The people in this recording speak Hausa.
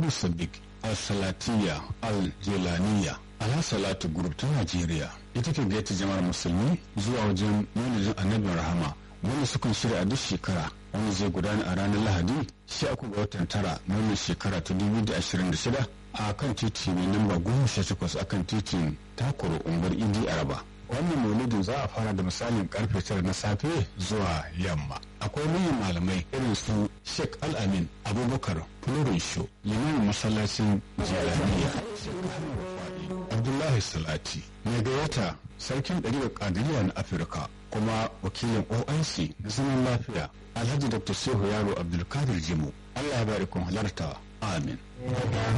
al-sadiq al-salatiya al-jelaniya al-salatu group ta najeriya ita ke gaita jama'ar musulmi zuwa wajen maulidin annabin rahama wanda sukan shirya a duk shekara wanda zai gudana a ranar lahadi sha uku ga watan tara na wannan shekara ta dubu da ashirin da shida a kan titi mai namba goma sha takwas a kan titin takoro unguwar idi araba wannan maulidin za a fara da misalin karfe tara na safe zuwa yamma akwai manyan malamai irin su sheikh al-amin abubakar florin show limamin masallacin jelaniya abdullahi salati mai gayyata sarkin ɗariƙar ƙadiriya na afirka kuma wakilin oic na zaman lafiya alhaji dr shehu yaro abdulkadir jimu allah ya bari kun halarta amin